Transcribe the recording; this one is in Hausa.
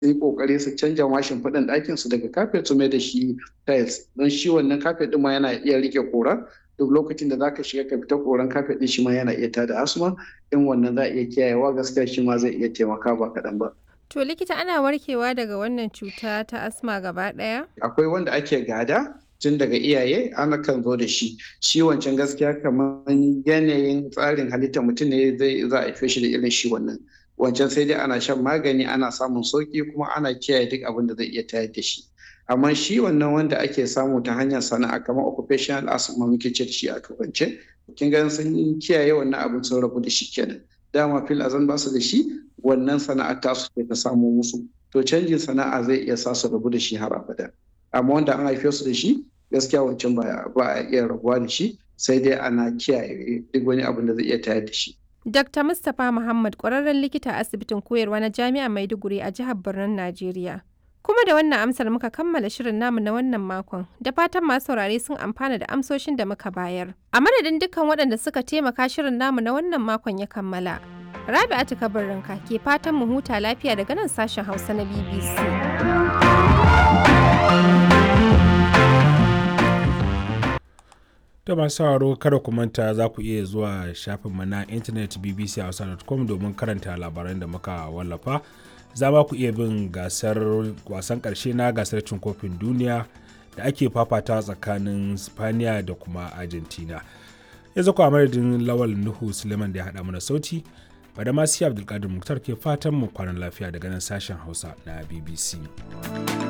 yi kokari su canja mashin faɗin ɗakin su daga kafet su mai da shi tiles don shi wannan kafet ɗin ma yana iya rike kora duk lokacin da zaka shiga ka fita koran kafet ɗin shi ma yana iya tada asma in wannan za a iya kiyayewa gaskiya shi ma zai iya taimaka ba kaɗan ba. To likita ana warkewa daga wannan cuta ta asma gaba ɗaya? Akwai wanda ake gada tun daga iyaye ana kan zo da shi shi wancan gaskiya kamar yanayin tsarin halittar mutum ne zai za a haife shi da irin shi wannan wancan sai dai ana shan magani ana samun sauki kuma ana kiyaye duk abin da zai iya tayar da shi amma shi wannan wanda ake samu ta hanyar sana'a kamar occupational asthma muke ce da shi a turance kin ga sun kiyaye wannan abin sun rabu da shi kenan dama fil azan ba su da shi wannan sana'ar tasu ce ta samu musu to canjin sana'a zai iya sa su rabu da shi har abada amma wanda an haife su da shi gaskiya wancan ba a iya rabuwa da shi sai dai ana kiyaye duk wani abin da zai iya tayar da shi. Dr. Mustapha Muhammad ƙwararren likita a asibitin koyarwa na Jami'ar Maiduguri a jihar Birnin Najeriya. Kuma da wannan amsar muka kammala shirin namu na wannan makon, da fatan masu saurare sun amfana da amsoshin da muka bayar. A madadin dukkan waɗanda suka taimaka shirin namu na wannan makon ya kammala. Rabi'atu Kabarinka ke fatan mu huta lafiya daga nan sashen Hausa na BBC. da masu sauraro kada ku manta za ku iya zuwa shafinmu na intanet bbchausa.com domin karanta labaran da muka wallafa za ma ku iya bin gasar wasan karshe na gasar cin kofin duniya da ake fafata tsakanin spaniya da kuma argentina yanzu ku a madadin lawal nuhu suleiman da ya haɗa mana sauti bada masu abdulkadir muktar ke fatan mu kwanan lafiya daga nan sashen hausa na bbc